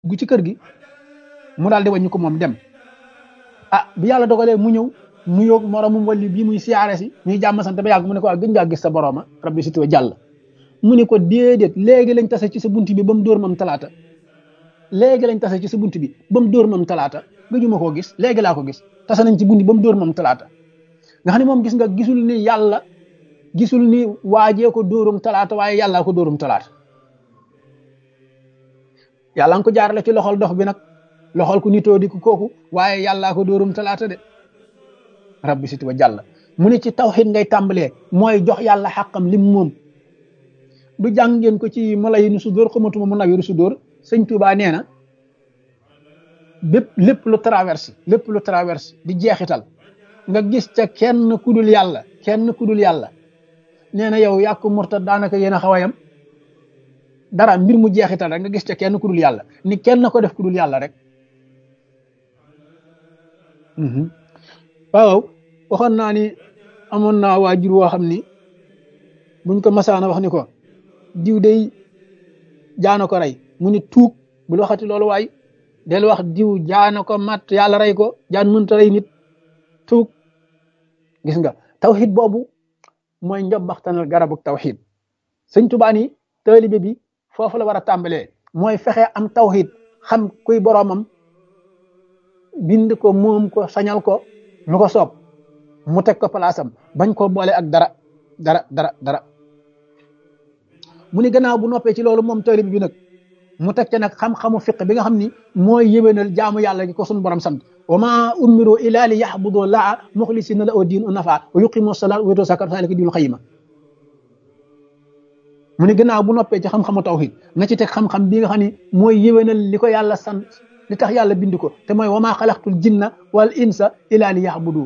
gu ci kër gi mu daal di wàññi ko moom dem ah bi yàlla dogalee mu ñëw mu yóog moromum wàlli bii muy siyaare si ñuy jàmm sant ba yàgg mu ne ko ah gën ngaa gis sa boroma rabbi si tuwa jàll mu ne ko déedéet léegi lañ tase ci sa bunt bi ba mu dóor mam talaata léegi lañ tase ci sa bunt bi ba mu dóor mam talaata gëjuma koo gis léegi laa ko gis tase nañ ci bunt bi ba mu dóor mam talaata nga xam ne moom gis nga gisul ni yàlla gisul ni waajee ko dóorum talaata waaye yàllaa ko dóorum talaata yàlla nga ko jaarale ci loxol dox bi nag loxol ku nitoo di ko kooku waaye yàllaa ko dóorum talaata de rabbi siti wa jàll mu ne ci tawxid ngay tàmbalee mooy jox yàlla xàqam lim moom du jàng ngeen ko ci mala yi nu su dóor xamatuma mu nawiru su dóor sëñ Tuubaa nee na bépp lépp lu traverse lépp lu traverse di jeexital nga gis ca kenn kudul yàlla kenn kudul yàlla nee na yow yàqu murtad daanaka yéen a xaw a yam dara mbir mu jeexital rek nga gis ca kenn kudul yàlla ni kenn ko def kudul yàlla rek waaw waxoon naa ni amoon naa waajur woo xam ni buñ ko masaana wax ni ko diw day jaana ko rey mu ni tuug bul waxati loolu waay del wax diw jaana ko mat yàlla rey ko jaan mënta rey nit tuug gis nga tawxid boobu mooy njobbaxtanal garabu tawxid sëñ Tuubaa ni taalibe bi foofu la war a tàmbalee mooy fexe am tawxid xam kuy boroomam bind ko moom ko sañal ko lu ko soob mu teg ko palaasam bañ koo boole ak dara dara dara dara mu ni gannaaw bu noppee ci loolu moom taalibe bi nag mu teg ca nag xam-xamu fiq bi nga xam ni mooy yéwénal jaamu yàlla gi ko suñu borom sant wa ma umiru illa li yaxbudu laa muxlisina la oo diin u nafa wa yuqimu salaat wa yutu zakat zalika diinul xayima mu ni gannaaw bu noppee ci xam-xamu tawhid na ci teg xam-xam bi nga xam ni mooy yéwénal li ko yàlla sant li tax yàlla bind ko te mooy wa ma xalaqtul jinna wal insa illa li yaxbudu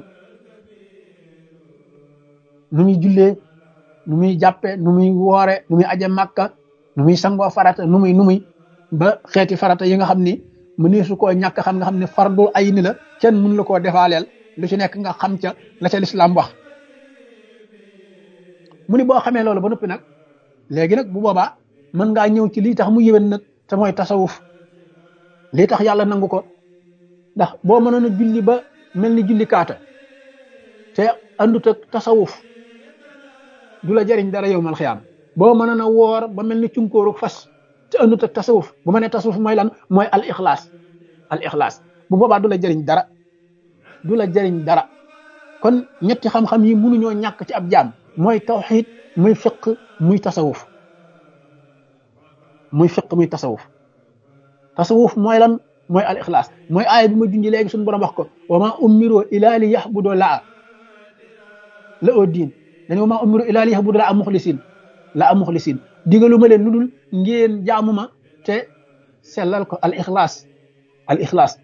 nu muy jullee nu muy jàppe nu muy woore nu muy aje màkka nu muy sangoo farata nu muy nu muy ba xeeti farata yi nga xam ni mu ne su koo ñàkk xam nga xam ne fardul ay ni la kenn mun la koo defaaleel lu ci nekk nga xam ca la ca lislaam wax mu ni boo xamee loolu ba noppi nag léegi nag bu boobaa mën ngaa ñëw ci lii tax mu yéwén nag te mooy tasawuf lii tax yàlla nangu ko ndax boo mënoon a julli ba mel ni julli kaata te andut ak tasawuf du la jëriñ dara yow mal xiyaam boo mënoon a woor ba mel ni cunkóoru fas te andut ak tasawuf bu ma nee tasawuf mooy lan mooy al ixlaas al ixlaas bu boobaa du la jëriñ dara du la jëriñ dara kon ñetti xam-xam yi mënuñoo ñàkk ci ab jaam mooy tawxid muy fiq muy tasawuf muy fiq muy tasawuf tasawuf mooy lan mooy al ixlaas mooy aaya bi ma junji léegi suñu borom wax ko wa ma umiru ila li yaxbudu laa la oo diin dañu wa ma umiru ila li yaxbudu laa muxlisin la am muxlisin digalu ma leen lu dul ngeen jaamu ma te sellal ko al ixlaas al ixlaas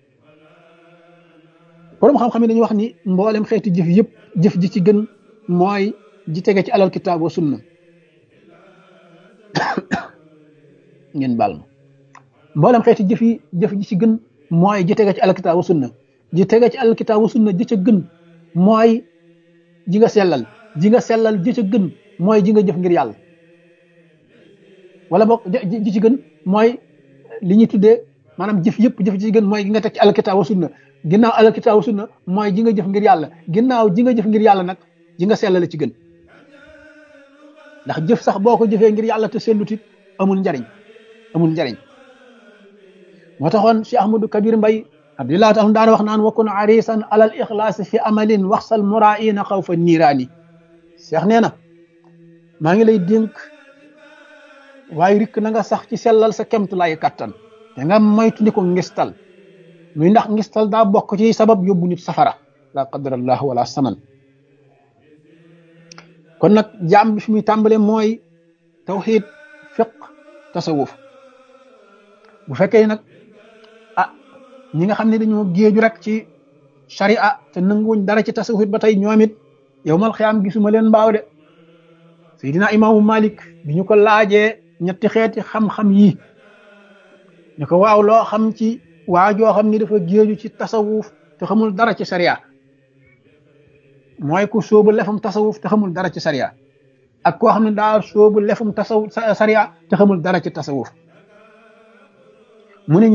borom xam-xam yi dañuy wax ni mboolem xeeti jëf yëpp jëf ji ci gën mooy ji tege ci alal kitaab wa sunna ngeen baal ma mboolem xeeti jëf yi jëf ji ci gën mooy ji tege ci alal kitaab wa sunna ji tege ci alal kitaab wa sunna ji ca gën mooy ji nga sellal ji nga sellal ji ca gën mooy ji nga jëf ngir yàlla wala boog ji ci gën mooy li ñuy tuddee maanaam jëf yëpp jëf ji ci gën mooy gi nga teg ci alkitaab wa sunna ginnaaw alkitaab wa sunna mooy ji nga jëf ngir yàlla ginnaaw ji nga jëf ngir yàlla nag ji nga sellal ci gën ndax jëf sax boo ko jëfee ngir yàlla te sellutit amul njariñ amul njariñ moo taxoon Cheikh Ahmadou Kabir Mbay abdillah taala daan wax naan wakun arisan alal ixlaasi fi amalin waxsal muraina xaw fa niiraani Cheikh nee na maa ngi lay dénk waaye rikk na nga sax ci sellal sa kemt lay kattan te nga moytu ni ko ngistal muy ndax ngistal daa bokk ci sabab yóbbu nit safara la qadarallah wala saman kon nag jaam bi fi muy tàmbale mooy tawxid fiq tasawuf bu fekkee nag ah ñi nga xam ne dañoo géeju rek ci sharia te nanguwuñ dara ci tasawuf ba tey ñoom it yow mal xiyaam gisuma leen mbaaw de Seydina imaamu Malik bi ñu ko laajee ñetti xeeti xam-xam yi ñu ko waaw loo xam ci waa joo xam ni dafa géeju ci tasawuf te xamul dara ci sharia mooy ku sóobu lefum tasawuf te xamul dara ci sharia ak koo xam ne daa sóobu lefum tasawuf sharia te xamul dara ci tasawuf mu ne